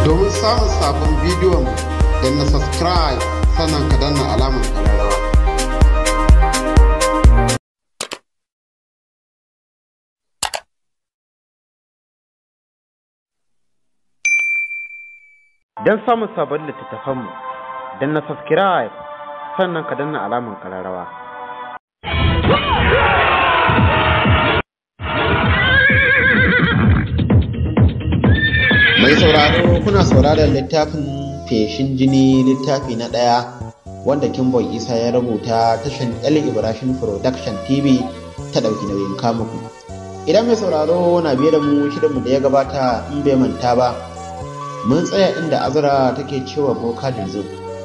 Domin samun sabon bidiyon da na subscribe sannan ka danna alamar ƙararrawa. Don samun sabon littattafanmu, don na subscribe sannan ka danna alamar ƙararrawa. Mai sauraro kuna sauraron littafin feshin jini littafi na ɗaya wanda Kimboy Isa ya rubuta tashan El Ibrahim Production TV ta ɗauki nauyin kamuku. Idan mai sauraro na biye da mu shirinmu da ya gabata in bai manta ba, mun tsaya inda Azra take cewa Boka Dirzo.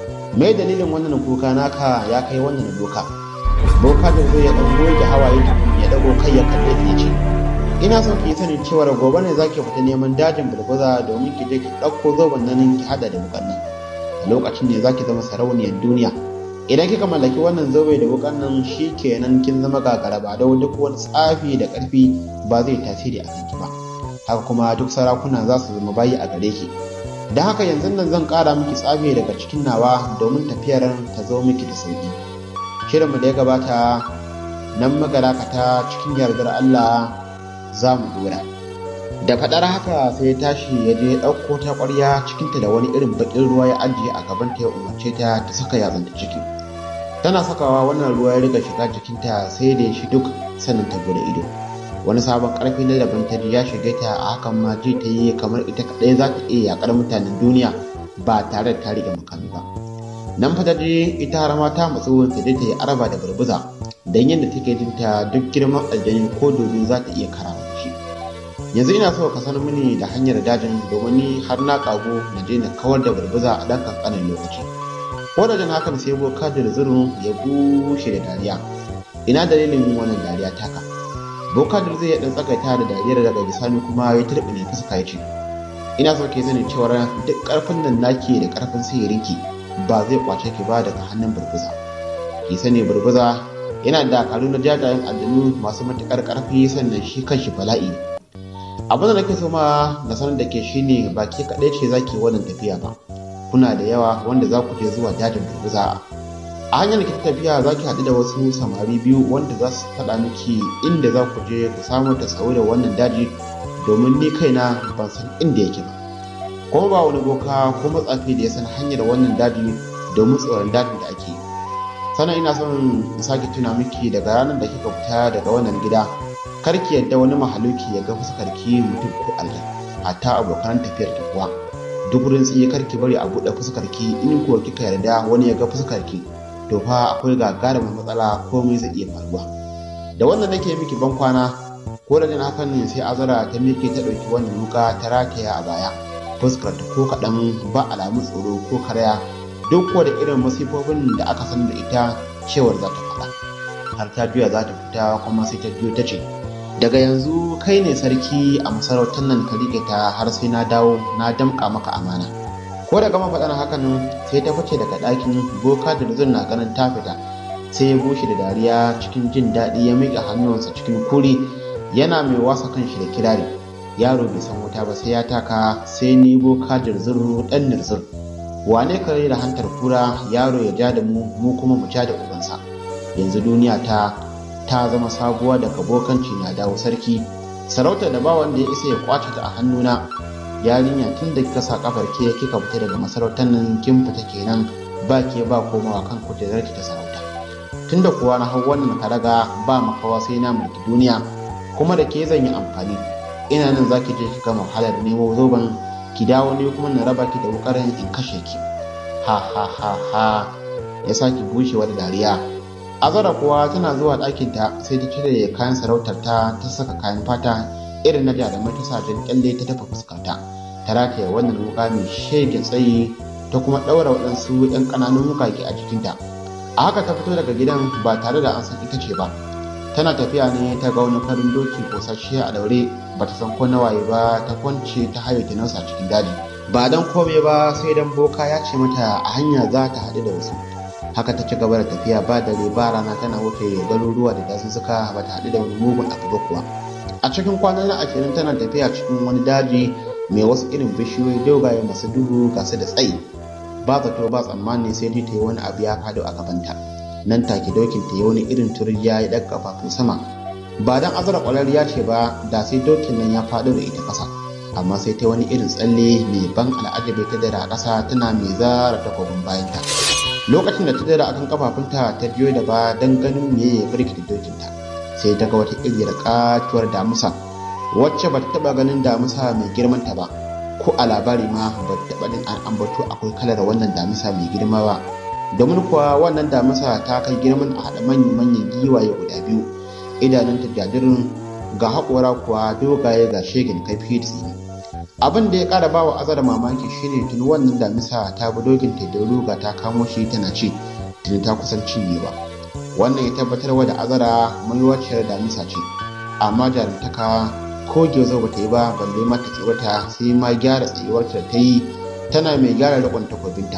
Me dalilin wannan kuka naka ya kai wannan doka? Boka Dirzo ya ɗan goge hawaye tukun ya ɗago kai ya kalle ta ya ce, ina son ki sanin cewa gobe ne zaki fita neman dajin bulbuza domin ki je ki ɗauko zoben nan ki hada da wukan nan a lokacin ne zaki zama sarauniyar duniya idan kika mallaki wannan zobe da wukan nan shi kenan kin zama gagara ba da duk wani tsafi da ƙarfi ba zai tasiri a kanki ba haka kuma duk sarakuna za su zama bayi a gare ki da haka yanzu nan zan ƙara miki tsafi daga cikin nawa domin tafiyar ta zo miki da sauƙi shirinmu da ya gabata nan magarakata cikin yardar Allah za mu dora da faɗar haka sai ya tashi ya je ɗauko ta ƙwarya cikinta da wani irin baƙin ruwa ya ajiye a gaban ta ya umarce ta ta saka yatsanta ciki tana sakawa wannan ruwa ya riga shiga jikinta sai da ya shi duk sanin ta bude ido wani sabon ƙarfi na daban ta ya shige ta a hakan ma ji ta yi kamar ita kaɗai za ta iya yaƙar mutanen duniya ba tare da ta riga makami ba nan fa ta je ita har ma ta matsu ta je ta yi araba da burbuza don yadda take jinta duk girman aljani ko dodo za ta iya karawa da shi yanzu ina so ka sanar mini da hanyar dajin domin ni har na kago na je na kawar da burbuza a ɗan kankanin lokaci ko da jin hakan sai boka da zurun ya bushe da dariya ina dalilin wannan dariya taka boka da zai ya ɗan tsakaita da dariyar daga bisani kuma ya turɓi ne fuska ya ce ina so ke sani cewa duk ƙarfin nan nake da ƙarfin sihirinki ba zai kwace ki ba daga hannun burbuza ki sani burbuza yana da karu na jajayen aljanu masu matuƙar ƙarfi sannan shi kanshi bala'i ne abin da nake so ma na sanar da ke shine ba ke kaɗai ce za ki wannan tafiya ba kuna da yawa wanda za ku je zuwa dajin burbuza a hanyar da ke tafiya za ki haɗu da wasu samari biyu wanda za su faɗa miki inda za ku je ku samu ta sau da wannan daji domin ni kaina ban san inda yake ba kuma ba wani boka ko matsafi da ya san hanyar wannan daji domin tsoron dajin da ake yi sannan ina son in sake tuna miki daga ranar da kika fita daga wannan gida kar ki yadda wani mahaluki ya ga fuskar ki mutum ko Allah hatta abokan tafiyar ki kuwa duk wurin tsiye kar ki bari a buɗe fuskar ki in kuwa kika yarda wani ya ga fuskar ki to fa akwai gagarumin matsala komai zai iya faruwa da wannan nake miki ban kwana ko da jin hakan ne sai azara ta miƙe ta ɗauki wannan wuka ta rataya a baya fuskar ta ko kaɗan ba alamun tsoro ko karaya duk da irin masifofin da aka san da ita cewar za ta faɗa har ta juya za ta fita kuma sai ta biyo ta ce daga yanzu kai ne sarki a masarautar nan ka rike ta har sai na dawo na damƙa maka amana ko da gama faɗar hakan sai ta fice daga ɗakin boka da zun na ganin ta fita sai ya bushe da dariya cikin jin daɗi ya miƙa hannunsa cikin kuri yana mai wasa kanshi da kirari yaro bai san wuta ba sai ya taka sai ni boka da zurru ɗan nirzur wane kare da hantar kura yaro ya ja da mu mu kuma mu ja da ubansa yanzu duniya ta ta zama sabuwa daga bokanci na dawo sarki sarauta da ba wanda ya isa ya kwace ta a hannuna yarinya tun da kika sa kafar ke kika fita daga masarautar nan kin fita kenan ba ke ba komawa kan kujerar ki ta sarauta tunda kuwa na hau wannan karaga ba makawa sai na mulki duniya kuma da ke zan yi amfani ina nan zaki je ki gama wahalar nemo zoben ki dawo ne kuma na raba ki da wukarin in kashe ki ha ha ha ha ya sake bushewa da dariya azara kuwa tana zuwa ɗakinta sai ta cire kayan sarautar ta ta saka kayan fata irin na jarumai ta sajin kyalle ta tafa fuskarta ta rataya wannan wuka mai shege tsayi ta kuma ɗaura waɗansu 'yan ƙananun wukake a jikinta a haka ta fito daga gidan ba tare da an san ita ce ba tana tafiya ne ta ga wani farin doki kosasshe a daure ba ta san ko nawaye ba ta kwance ta haye ta nausa cikin daji ba dan kome ba sai dan boka ya ce mata a hanya za ta haɗu da wasu haka ta ci gaba da tafiya ba dare ba rana tana wuce garuruwa da dazuzzuka ba ta haɗu da wani mugun abu ba kuwa a cikin kwanan ashirin tana tafiya cikin wani daji mai wasu irin bishiyoyi dogaye masu duhu ga su da tsayi ba zato ba tsammani sai ji ta yi wani abu ya faɗo a gabanta nan take dokin ta yi wani irin turjiya ya ɗaga kafafu sama ba dan azara ƙwararriya ce ba da sai dokin nan ya faɗo da ita ƙasa amma sai ta wani irin tsalle mai ban al'ajabi ta dara a ƙasa tana mai zara takobin bayanta lokacin da ta dara akan kafafunta ta biyo da ba don ganin me ya firgita dokinta sai ta ga wata iriyar katuwar damusa wacce ba ta taɓa ganin damusa mai girmanta ba ko a labari ma ba ta taɓa din an ambato akwai kalar wannan damisa mai girma ba domin kuwa wannan damisa ta kai girman a haɗa manyan giwaye guda biyu idanunta jadirin ga haƙora kuwa dogaye ga shegin kaifi da tsini abin da ya ƙara ba wa azara mamaki shine tuni wannan damisa ta bi dokin ta da ruga ta kamo shi tana ci tuni ta kusan cinyewa wannan ya tabbatar wa da azara maiwaciyar damisa ce amma jarumtaka ko gyozo ba ta yi ba balle ma ta tsorata sai ma gyara tsayuwarta da ta yi tana mai gyara riƙon takobinta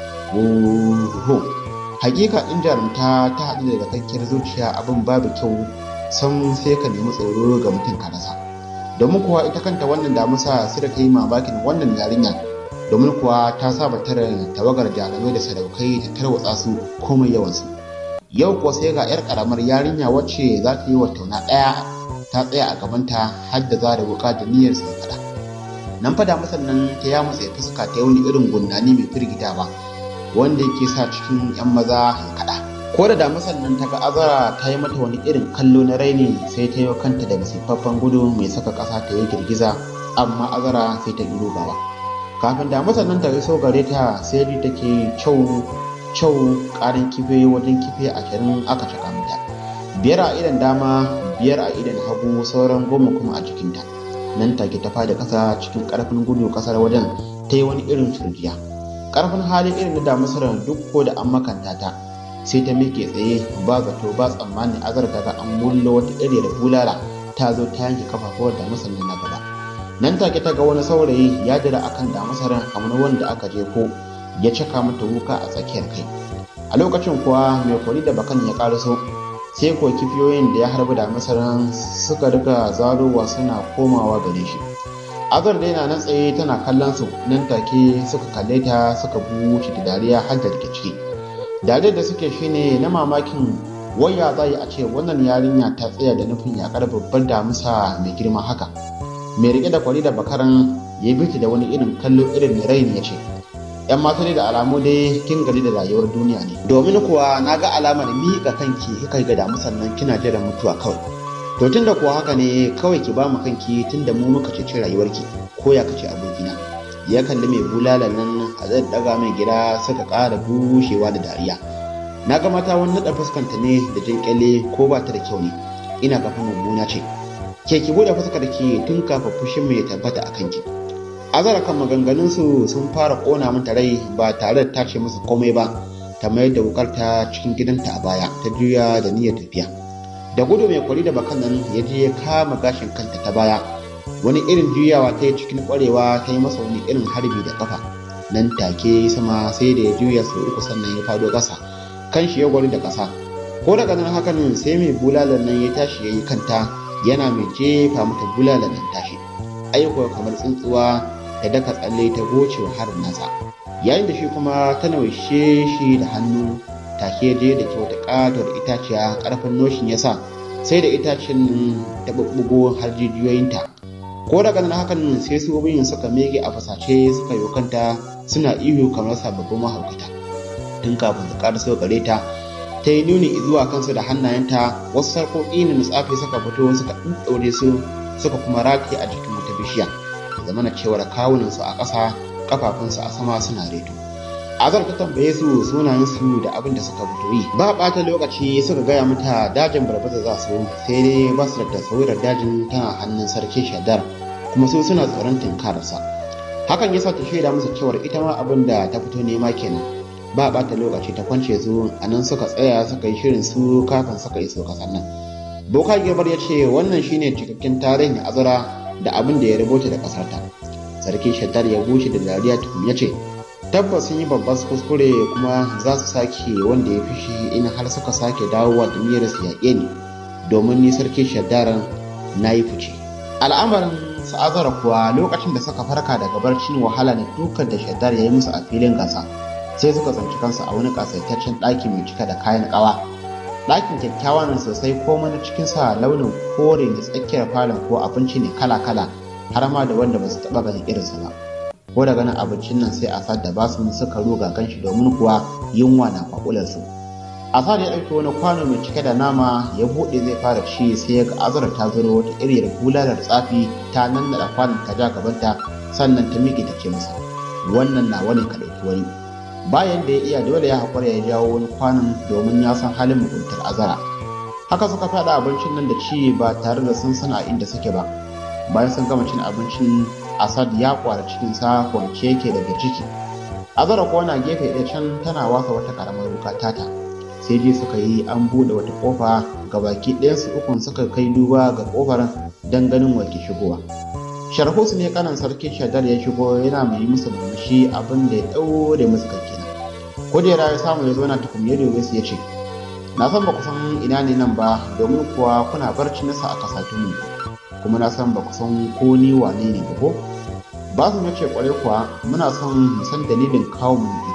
Oho, hakika in jarumta ta haɗu da dakakkiyar zuciya abin babu kyau san sai ka nemi tsoro ga mutum ka rasa domin kuwa ita kanta wannan damusa sai da ta yi mamakin wannan yarinya domin kuwa ta saba tara tawagar jarumai da sadaukai ta tarwatsa su komai yawansu yau kuwa sai ga yar karamar yarinya wacce za ta yi wa tauna ɗaya ta tsaya a gabanta har da za da wuka da niyyar sai faɗa nan fa damusar nan ta ya mutsa fuska ta yi wani irin gundani mai firgitawa wanda yake sa cikin 'yan maza ya kaɗa ko da damusan nan ta ga azara ta yi mata wani irin kallo na raini sai ta yi kanta da masifaffen gudu mai saka ƙasa ta yi girgiza amma azara sai ta yi rugawa kafin damusan nan ta iso gare ta sai ji take cau cau ƙarin kife wajen kife ashirin aka caka mata biyar a idan dama biyar a idan hagu sauran goma kuma a jikinta nan take ta fada ƙasa cikin ƙarfin gudu ƙasar wajen ta yi wani irin turjiya ƙarfin halin irin na damusarar duk ko da an makanta ta sai ta miƙe tsaye ba zato ba tsammani azar daga an mullo wata iriyar bulala ta zo ta yanke kafafuwar da masanin na gaba nan take ta ga wani saurayi ya dira akan da masaran kamar wanda aka je ko ya caka mata wuka a tsakiyar kai a lokacin kuwa mai kwari da bakan ya karaso sai ko kifiyoyin da ya harbi da masaran suka riga zarowa suna komawa gare shi azar dai na nan tsaye tana kallon su nan take suka kalle ta suka buce da dariya har da ciki dariyar da suke shine na mamakin waya za a ce wannan yarinya ta tsaya da nufin yakar babbar damusa mai girma haka mai rike da kwari da bakaran ya bi da wani irin kallo irin mai raini ya ce yan mata da alamu dai kin gari da rayuwar duniya ne domin kuwa na ga alamar miƙa kanki kika ga damusan nan kina jiran mutuwa kawai to tunda kuwa haka ne kawai ki ba mu kanki tunda mu muka ceci rayuwarki ko ya kace abokina ya kalli mai bulala nan a zai daga mai gida suka ƙara bushewa da dariya na ga mata wani naɗa fuskanta ne da jin kyalle ko ba ta da kyau ne ina kafa mummuna ce ke ki buɗe fuskar ki tun kafin fushin mai tabbata a kanki azara kan maganganun su sun fara ƙona mata rai ba tare da tace musu komai ba ta mayar da wukar ta cikin gidanta a baya ta juya da niyyar tafiya da gudu mai kwari da bakan nan ya je ya kama gashin kanta ta baya wani irin juyawa ta yi cikin kwarewa ta yi masa wani irin harbi da kafa nan take sama sai da ya juya sau uku sannan ya fado ƙasa kan shi ya gwari da ƙasa ko daga nan hakan sai mai bulalar nan ya tashi ya yi kanta yana mai jefa mata bulalar nan tashi aiko kamar tsuntsuwa ta daka tsalle ta goce wa harin nasa yayin da shi kuma ta naushe shi da hannu take je da ke wata ƙatar itaciya ƙarfin noshin ya sa sai da itacen ta bubbugo har jijiyoyinta ko daga nan hakan sai su biyun suka mege a fasace suka yi kanta suna ihu kamar sababbin mahaukata tun kafin su ƙara gare ta ta yi nuni zuwa kansu da hannayenta wasu sarƙoƙi na tsafi suka fito suka ɗaure su suka kuma rataye a jikin wata bishiya da zamana cewar kawunansu a ƙasa kafafunsu a sama suna reto azar ta tambaye su sunayensu da abin da suka fito yi ba ɓata lokaci suka gaya mata dajin barbaza za su sai dai ba su da tasawirar dajin tana hannun sarki shadar kuma su suna tsoron tinkararsa hakan yasa ta shaida musu cewar ita ma abin da ta fito nema kenan ba ɓata lokaci ta kwance su a nan suka tsaya suka yi shirin su kafin suka iso kasan nan boka girbar ya ce wannan shine cikakken tarihin azara da abin da ya rubuta da ƙasarta sarki shaddar ya bushe da dariya tukun ya ce tabbas sun yi babban kuskure kuma za su sake wanda ya fishi in har suka sake dawowa da niyyar su yaƙe ni domin ni sarki shaddar na yi fice al'amarin su azara kuwa lokacin da suka farka daga barcin wahala da dukan da shaddar ya yi musu a filin gasa sai suka tsanci kansu a wani kasaitaccen ɗaki mai cika da kayan ƙawa ɗakin kyakkyawa ne sosai komai na cikinsa launin kore da tsakiyar falon ko abinci ne kala-kala har ma da wanda ba su taɓa ganin irinsa ba ko da ganin abincin nan sai asad da basu suka ruga ganshi domin kuwa yunwa na kwakular su asad ya ɗauki wani kwano mai cike da nama ya buɗe zai fara ci sai ya ga azura ta zuro wata iriyar bulalar tsafi ta nannaɗa kwanon ta ja gabanta sannan ta miƙe ta ce masa wannan na wani ka ɗauki wani bayan da ya iya dole ya haƙura ya jawo wani kwanon domin ya san halin muguntar azara haka suka faɗa abincin nan da ci ba tare da sun sana inda suke ba bayan sun gama cin abincin asad ya kwara cikinsa kwance yake daga ciki azara kuwa na gefe ɗaya can tana wasa wata ƙaramar wuka tata sai dai suka yi an buɗe wata ƙofa ga baki ɗayansu ukun suka kai duba ga ƙofar don ganin wake shigowa sharhus ne kanan sarki shadar ya shigo yana mai yi musu murmushi abin da ya ɗaure musu kai kenan kujera ya samu ya zo na tukum ya dobe su ya ce na san ba ku san ina ne nan ba domin kuwa kuna barci nasa a kasatun mu kuma na san ba ku san ko ni wane ne ba ko ba su ce kwarai kuwa muna son mu san dalilin kawo mu ne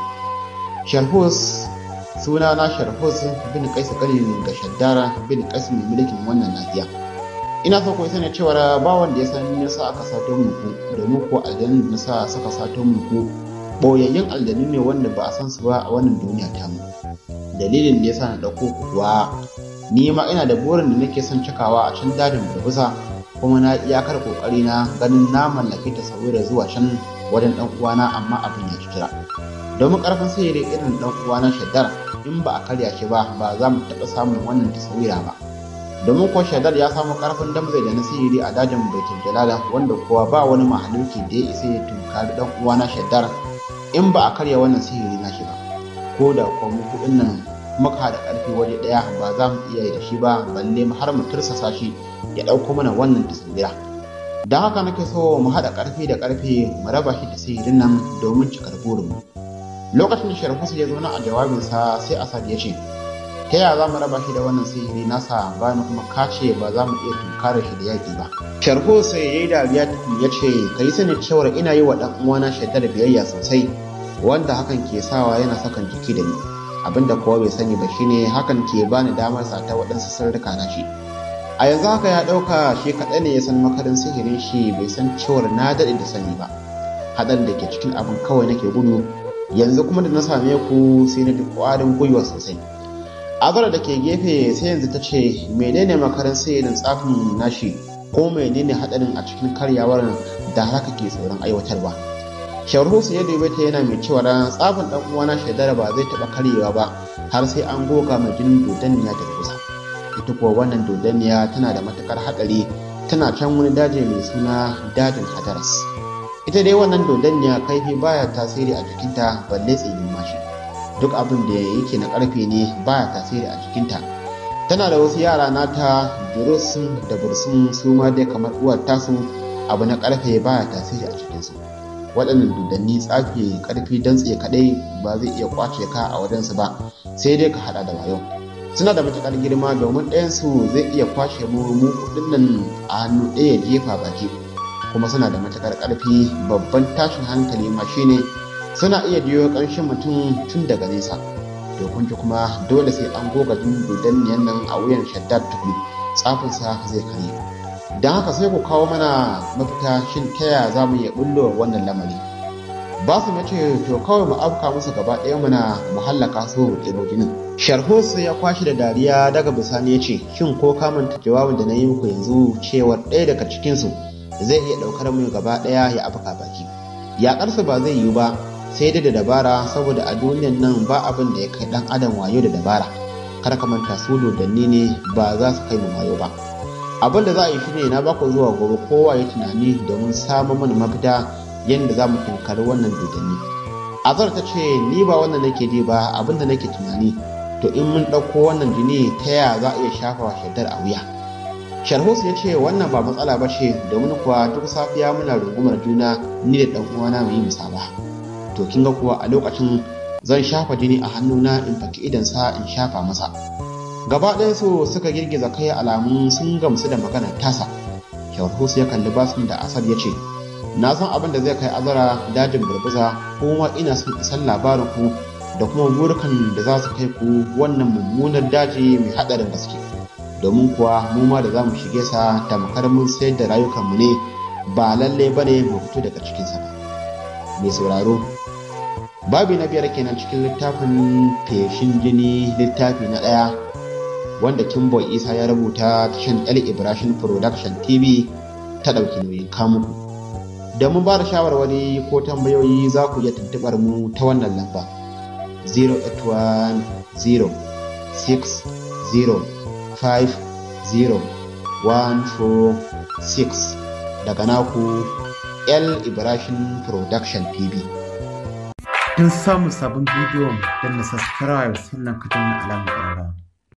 sharhus suna na sharhus bin kaisu kalilin ga shaddara bin kaisu mai mulkin wannan nahiya ina so ku sani cewa ba wanda ya san nasa aka sato muku domin ko aljanun da nasa suka sato muku boyayyen aljanu ne wanda ba a san su ba a wannan duniya ta mu dalilin da yasa na dauko ku kuwa ni ma ina da burin da nake son cikawa a can dajin burbusa kuma na iyakar kokari na ganin na mallaki tasawira zuwa can wajen dan uwana amma abin ya kira domin karfin sihiri irin dan uwana shaddar in ba a karya shi ba ba za mu taɓa samun wannan tasawira ba domin kuwa shaddar ya samu karfin damzai da na sihiri a dajin baitul jalala wanda kuwa ba wani mahaluki da ya isa ya tunkari dan uwana shaddar in ba a karya wannan sihiri na shi ba ko da kuwa mu kuɗin nan muka da ƙarfi waje ɗaya ba za mu iya yi da shi ba balle har mu tursasa shi ya ɗauko mana wannan tasawira don haka nake so mu haɗa ƙarfi da ƙarfe mu raba shi da sihirin nan domin cikar burinmu lokacin da sharfusu ya zauna a jawabinsa sai asad ya ce ta yaya za mu raba shi da wannan sihiri nasa bayan kuma kace ba za mu iya tunkarar shi da yaƙi ba sharfusu ya yi dariya ya ce ka yi sani cewar ina yi wa ɗan uwana shaidar biyayya sosai wanda hakan ke sawa yana sakan jiki da ni abinda kowa bai sani ba shine hakan ke bani damar sata waɗansu sirrika na shi a yanzu haka ya ɗauka shi kaɗai ne ya san makarin sihirin shi bai san cewar na daɗe da sani ba haɗar da ke cikin abin kawai nake gudu yanzu kuma da na same ku sai na ji ƙwarin gwiwa sosai azara da ke gefe sai yanzu ta ce menene makarin sihirin tsafin nashi ko menene haɗarin a cikin karyawar da haka ke tsoron aiwatarwa shawarhusu ya dube ta yana mai cewa tsafin ɗan uwana shaidara ba zai taɓa karyewa ba har sai an goga mai jinin dodanniya da kusa ita kuwa wannan dodanniya tana da matukar haɗari tana can wani daji mai suna dajin hadaras ita dai wannan dodanniya kaifi baya tasiri a jikinta balle tsinin mashi duk abin da yake na karfe ne baya tasiri a jikinta tana da wasu yara nata jurusun da bursun su ma dai kamar uwar tasu abu na karfe baya tasiri a jikinsu waɗannan dodanni tsafi karfi dantse kaɗai ba zai iya kwace ka a wajensu ba sai dai ka haɗa da wayo suna da matuƙar girma domin ɗayansu zai iya kwashe mu mu kuɗin nan a hannu ɗaya jefa baki kuma suna da matuƙar ƙarfi babban tashin hankali ma shine suna iya jiyo ƙanshin mutum tun daga nesa to kun ji kuma dole sai an goga jin dodanniyan nan a wuyan shaddad tukun tsafinsa zai karye don haka sai ku kawo mana mafita shin ta yaya za mu iya bullo wannan lamari ba su mace to kawai mu afka musu gaba ɗaya muna mu hallaka su mu ɗebo jinin sharhus ya kwashi da dariya daga bisani ya ce shin ko ka manta jawabin da na yi muku yanzu cewar ɗaya daga cikinsu zai iya ɗaukar mu gaba ɗaya ya afka baki yaƙarsu ba zai yiwu ba sai dai da dabara saboda a duniyan nan ba abin da ya kai ɗan adam wayo da dabara kar ka manta su dodanni ne ba za su kai mu wayo ba abin da za a yi shine na baku zuwa gobe kowa ya tunani domin samun mana mafita yadda za mu tunkari wannan dodanni azar ta ce ni ba wannan nake ji ba abin da nake tunani to in mun ɗauko wannan jini ta yaya za a iya shafa wa shaddar a wuya sharhus ya ce wannan ba matsala ba ce domin kuwa duk safiya muna rungumar juna ni da ɗan uwana mu yi musaba to kin ga kuwa a lokacin zan shafa jini a hannuna in faki idansa in shafa masa gaba ɗayansu suka girgiza kai alamun sun gamsu da maganar tasa Shawarhus ya kalli Basim da Asad ya ce, Na san abin da zai kai azara dajin burbuza kuma ina son isan labarin ku da kuma burukan da za su kai ku wannan mummunar daji mai haɗarin gaske. Domin kuwa mu ma da za mu shige sa tamkar mun sayar da rayukanmu ne ba lalle ba ne mu fito daga cikinsa ba. Mai sauraro, babi na biyar kenan cikin littafin feshin jini littafi na ɗaya wanda Kimboy Isa ya rubuta tashan El Ibrahim Production TV ta ɗauki nauyin kamuku. Da mun ba da shawarwari ko tambayoyi za ku iya tuntuɓar mu ta wannan lamba 081060146 daga naku El Ibrahim Production TV. Don samun sabon bidiyon don na subscribe sannan ka danna alamar ƙararrawa.